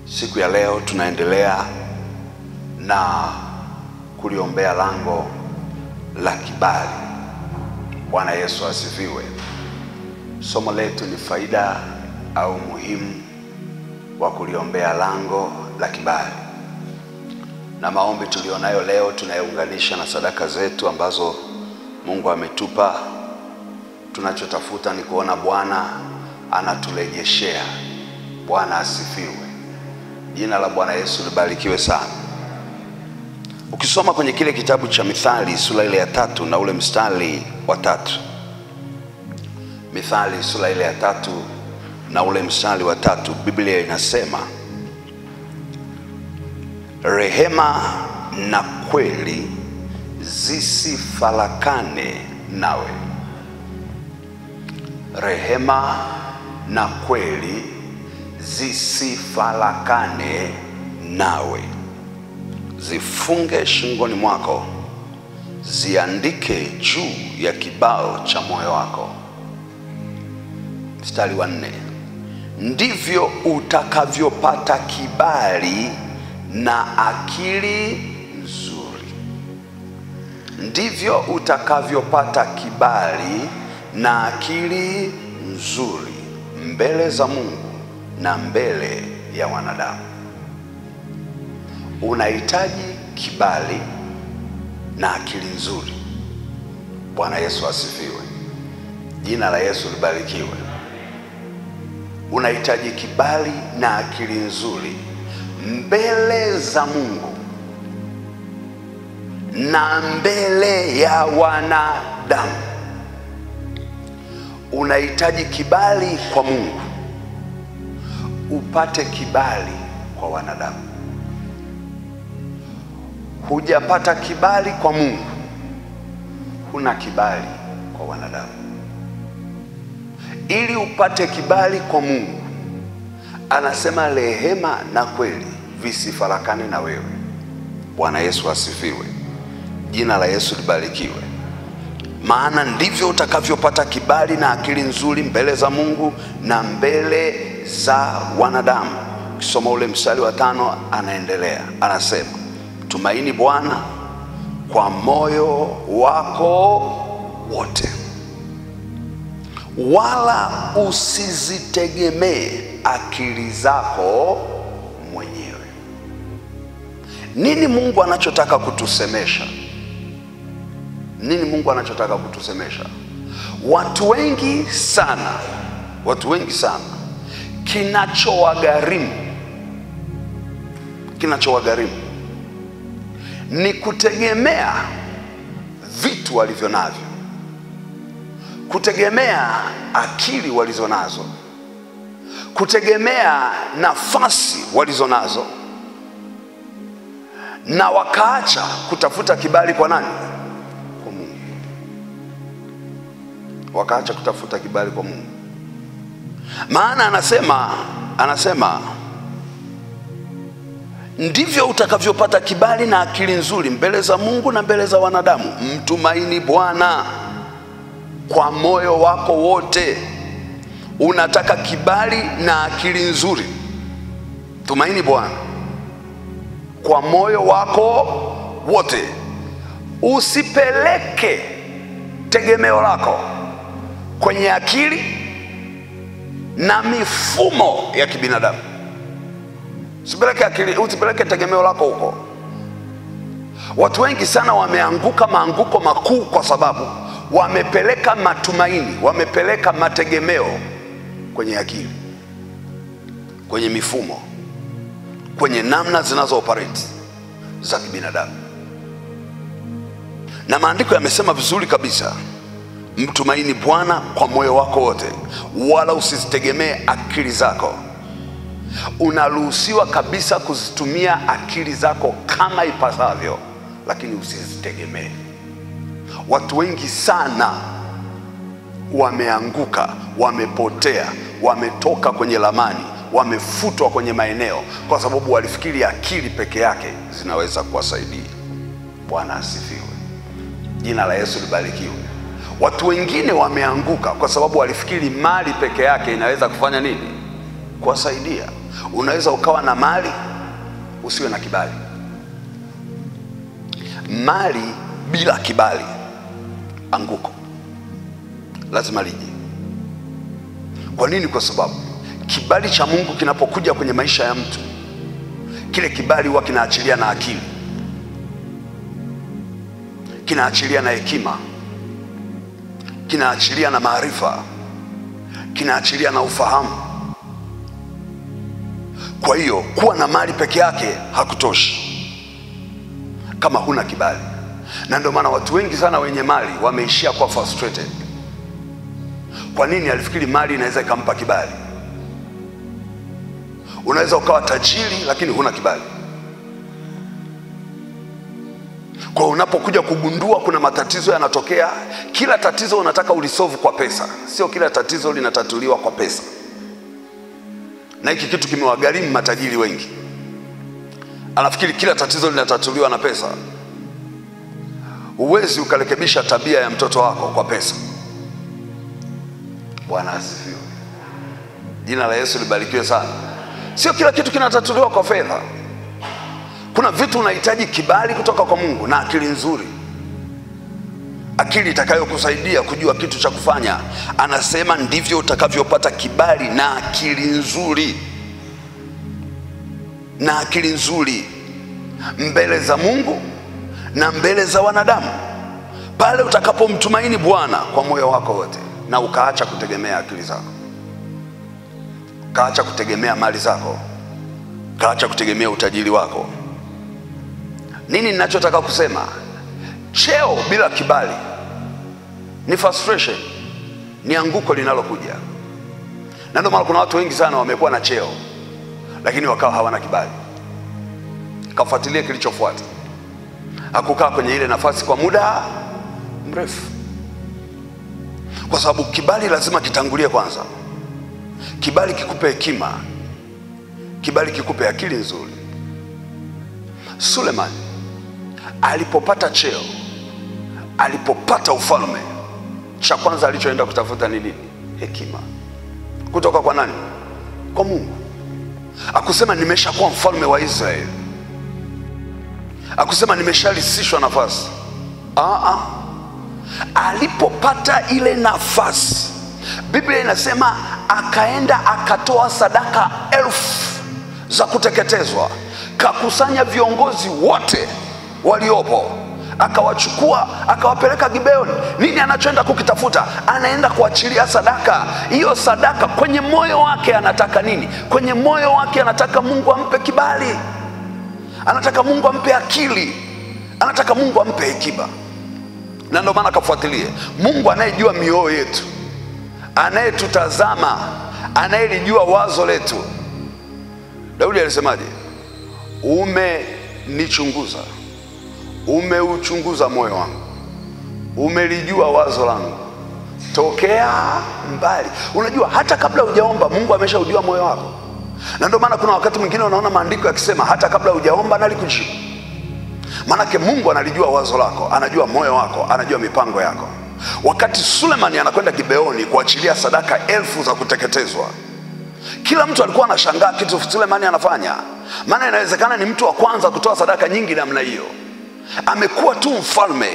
Siku ya leo tunaendelea na kuliombea lango la kibali. Bwana Yesu asifiwe. Somo letu ni faida au muhimu wa kuliombea lango la kibali, na maombi tulionayo leo tunayounganisha na sadaka zetu ambazo Mungu ametupa. Tunachotafuta ni kuona Bwana anatulejeshea. Bwana asifiwe. Jina la Bwana Yesu libarikiwe sana. Ukisoma kwenye kile kitabu cha Mithali sura ile ya tatu na ule mstari wa tatu, Mithali sura ile ya tatu na ule mstari wa tatu, Biblia inasema rehema na kweli zisifarakane nawe, rehema na kweli zisifarakane nawe, zifunge shingoni mwako, ziandike juu ya kibao cha moyo wako. Mstari wa nne, ndivyo utakavyopata kibali na akili nzuri, ndivyo utakavyopata kibali na akili nzuri mbele za Mungu na mbele ya wanadamu. Unahitaji kibali na akili nzuri. Bwana Yesu asifiwe. Jina la Yesu libarikiwe. Unahitaji kibali na akili nzuri mbele za Mungu na mbele ya wanadamu. Unahitaji kibali kwa Mungu upate kibali kwa wanadamu. Hujapata kibali kwa Mungu, huna kibali kwa wanadamu. Ili upate kibali kwa Mungu, anasema rehema na kweli visifarakane na wewe. Bwana Yesu asifiwe. Jina la Yesu libarikiwe. Maana ndivyo utakavyopata kibali na akili nzuri mbele za Mungu na mbele za wanadamu. Ukisoma ule mstari wa tano, anaendelea anasema, tumaini Bwana kwa moyo wako wote, wala usizitegemee akili zako mwenyewe. Nini Mungu anachotaka kutusemesha? Nini Mungu anachotaka kutusemesha? Watu wengi sana, watu wengi sana kinachowagharimu kinachowagharimu ni kutegemea vitu walivyo navyo, kutegemea akili walizo nazo, kutegemea nafasi walizo nazo, na wakaacha kutafuta kibali kwa nani? Kwa Mungu. Wakaacha kutafuta kibali kwa Mungu. Maana anasema anasema ndivyo utakavyopata kibali na akili nzuri mbele za Mungu na mbele za wanadamu. Mtumaini Bwana kwa moyo wako wote. Unataka kibali na akili nzuri, tumaini Bwana kwa moyo wako wote. Usipeleke tegemeo lako kwenye akili na mifumo ya kibinadamu. Usipeleke akili, usipeleke tegemeo lako huko. Watu wengi sana wameanguka maanguko makuu kwa sababu wamepeleka matumaini, wamepeleka mategemeo kwenye akili, kwenye mifumo, kwenye namna zinazo operate za kibinadamu. Na maandiko yamesema vizuri kabisa Mtumaini Bwana kwa moyo wako wote, wala usizitegemee akili zako. Unaruhusiwa kabisa kuzitumia akili zako kama ipasavyo, lakini usizitegemee. Watu wengi sana wameanguka, wamepotea, wametoka kwenye ramani, wamefutwa kwenye maeneo kwa sababu walifikiri akili peke yake zinaweza kuwasaidia. Bwana asifiwe. Jina la Yesu libarikiwe. Watu wengine wameanguka kwa sababu walifikiri mali peke yake inaweza kufanya nini? Kuwasaidia. Unaweza ukawa na mali usiwe na kibali. Mali bila kibali, anguko lazima lije. Kwa nini? Kwa sababu kibali cha Mungu kinapokuja kwenye maisha ya mtu, kile kibali huwa kinaachilia na akili, kinaachilia na hekima, kinaachilia na maarifa, kinaachilia na ufahamu. Kwa hiyo kuwa na mali peke yake hakutoshi kama huna kibali, na ndio maana watu wengi sana wenye mali wameishia kuwa frustrated. Kwa nini? Alifikiri mali inaweza ikampa kibali. Unaweza ukawa tajiri lakini huna kibali. Kwa unapokuja kugundua kuna matatizo yanatokea, kila tatizo unataka ulisolve kwa pesa. Sio kila tatizo linatatuliwa kwa pesa, na hiki kitu kimewagharimu matajiri wengi. Anafikiri kila tatizo linatatuliwa na pesa. Huwezi ukarekebisha tabia ya mtoto wako kwa pesa. Bwana asifiwe, jina la Yesu libarikiwe sana. Sio kila kitu kinatatuliwa kwa fedha. Kuna vitu unahitaji kibali kutoka kwa Mungu na akili nzuri, akili itakayokusaidia kujua kitu cha kufanya. Anasema ndivyo utakavyopata kibali na akili nzuri, na akili nzuri mbele za Mungu na mbele za wanadamu, pale utakapomtumaini Bwana kwa moyo wako wote na ukaacha kutegemea akili zako, ukaacha kutegemea mali zako, ukaacha kutegemea utajiri wako. Nini ninachotaka kusema? Cheo bila kibali ni frustration, ni anguko linalokuja. Na ndio maana kuna watu wengi sana wamekuwa na cheo lakini wakawa hawana kibali. Kafuatilia kilichofuata, hakukaa kwenye ile nafasi kwa muda mrefu, kwa sababu kibali lazima kitangulie kwanza. Kibali kikupe hekima, kibali kikupe akili nzuri. Sulemani alipopata cheo, alipopata ufalme, cha kwanza alichoenda kutafuta ni nini? Hekima. Kutoka kwa nani? Kwa Mungu. Akusema nimeshakuwa mfalme wa Israeli, akusema nimeshalisishwa nafasi. Aa, alipopata ile nafasi, Biblia inasema akaenda akatoa sadaka elfu za kuteketezwa, kakusanya viongozi wote waliopo akawachukua akawapeleka Gibeoni. Nini anachoenda kukitafuta? Anaenda kuachilia sadaka. Hiyo sadaka kwenye moyo wake anataka nini? Kwenye moyo wake anataka Mungu ampe kibali, anataka Mungu ampe akili, anataka Mungu ampe hekima. Na ndio maana akafuatilie Mungu anayejua mioyo yetu, anayetutazama, anayelijua wazo letu. Daudi alisemaje? Umenichunguza umeuchunguza moyo wangu, umelijua wazo langu tokea mbali. Unajua, hata kabla hujaomba Mungu ameshaujua moyo wako, na ndio maana kuna wakati mwingine unaona maandiko yakisema hata kabla hujaomba nalikujibu. Maanake Mungu analijua wazo lako, anajua moyo wako, anajua mipango yako. Wakati Sulemani anakwenda Gibeoni kuachilia sadaka elfu za kuteketezwa, kila mtu alikuwa anashangaa kitu Sulemani anafanya, maana inawezekana ni mtu wa kwanza kutoa sadaka nyingi namna hiyo amekuwa tu mfalme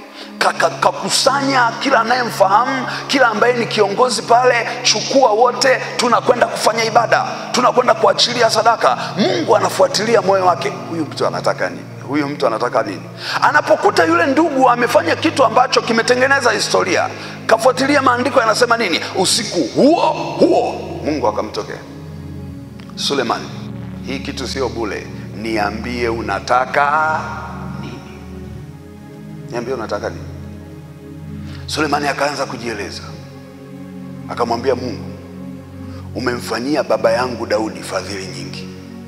kakusanya kila anayemfahamu, kila ambaye ni kiongozi pale, chukua wote, tunakwenda kufanya ibada, tunakwenda kuachilia sadaka. Mungu anafuatilia moyo wake, huyu mtu anataka nini? Huyu mtu anataka nini? Anapokuta yule ndugu amefanya kitu ambacho kimetengeneza historia, kafuatilia maandiko yanasema nini? Usiku huo huo Mungu akamtokea Sulemani, hii kitu sio bule, niambie unataka niambie unataka nini? Sulemani akaanza kujieleza, akamwambia Mungu, umemfanyia baba yangu Daudi fadhili nyingi,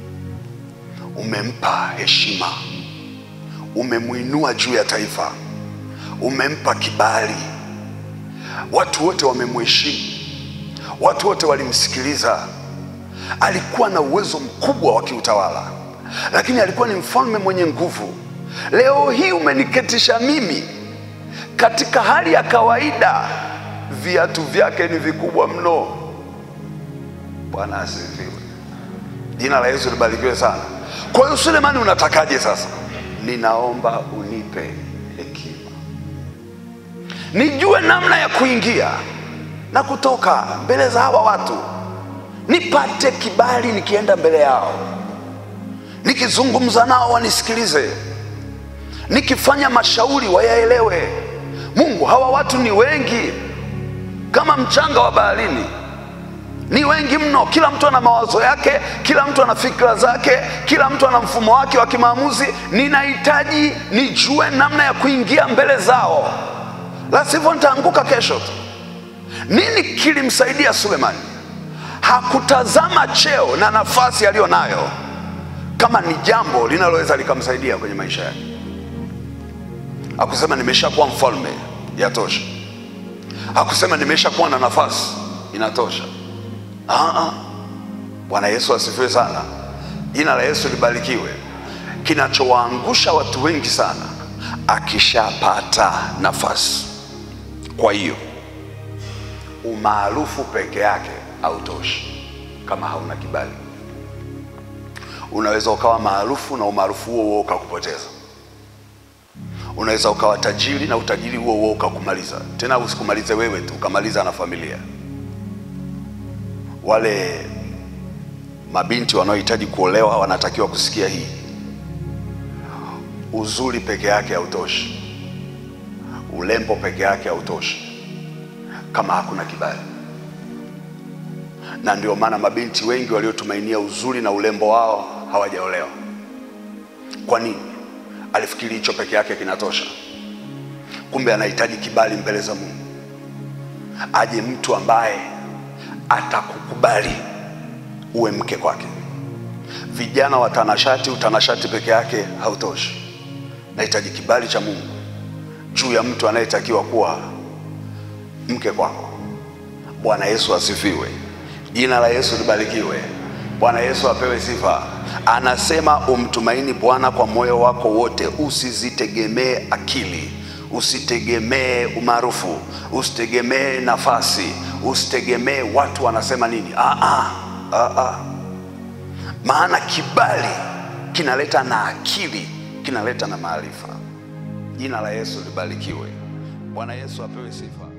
umempa heshima, umemwinua juu ya taifa, umempa kibali, watu wote wamemheshimu, watu wote walimsikiliza. Alikuwa na uwezo mkubwa wa kiutawala, lakini alikuwa ni mfalme mwenye nguvu. Leo hii umeniketisha mimi katika hali ya kawaida, viatu vyake ni vikubwa mno. Bwana asifiwe. Jina la Yesu libarikiwe sana. Kwa hiyo Sulemani, unatakaje sasa? Ninaomba unipe hekima, nijue namna ya kuingia na kutoka mbele za hawa watu, nipate kibali nikienda mbele yao, nikizungumza nao wanisikilize, nikifanya mashauri wayaelewe. Mungu, hawa watu ni wengi kama mchanga wa baharini, ni wengi mno. Kila mtu ana mawazo yake, kila mtu ana fikra zake, kila mtu ana mfumo wake wa kimaamuzi. Ninahitaji nijue namna ya kuingia mbele zao, la sivyo nitaanguka kesho tu. Nini kilimsaidia Sulemani? Hakutazama cheo na nafasi aliyo nayo kama ni jambo linaloweza likamsaidia kwenye maisha yake. Hakusema nimeshakuwa mfalme, yatosha. Hakusema nimeshakuwa na nafasi, inatosha. Aa, Bwana Yesu asifiwe sana. Jina la Yesu libarikiwe. Kinachowaangusha watu wengi sana, akishapata nafasi. Kwa hiyo umaarufu peke yake hautoshi kama hauna kibali. Unaweza ukawa maarufu na umaarufu huo huo ukakupoteza. Unaweza ukawa tajiri na utajiri huo huo ukakumaliza, tena usikumalize wewe tu, ukamaliza na familia. Wale mabinti wanaohitaji kuolewa wanatakiwa kusikia hii, uzuri peke yake hautoshi, ulembo peke yake hautoshi kama hakuna kibali. Na ndio maana mabinti wengi waliotumainia uzuri na ulembo wao hawajaolewa. Kwa nini? Alifikiri hicho peke yake kinatosha, kumbe anahitaji kibali mbele za Mungu. Aje mtu ambaye atakukubali uwe mke kwake. Vijana watanashati, utanashati peke yake hautoshi, nahitaji kibali cha Mungu juu ya mtu anayetakiwa kuwa mke kwako. Bwana Yesu asifiwe. Jina la Yesu libarikiwe. Bwana Yesu apewe sifa. Anasema umtumaini Bwana kwa moyo wako wote, usizitegemee akili, usitegemee umaarufu, usitegemee nafasi, usitegemee watu wanasema nini. Ah, ah, ah, ah. Maana kibali kinaleta na akili, kinaleta na maarifa. Jina la Yesu libarikiwe. Bwana Yesu apewe sifa.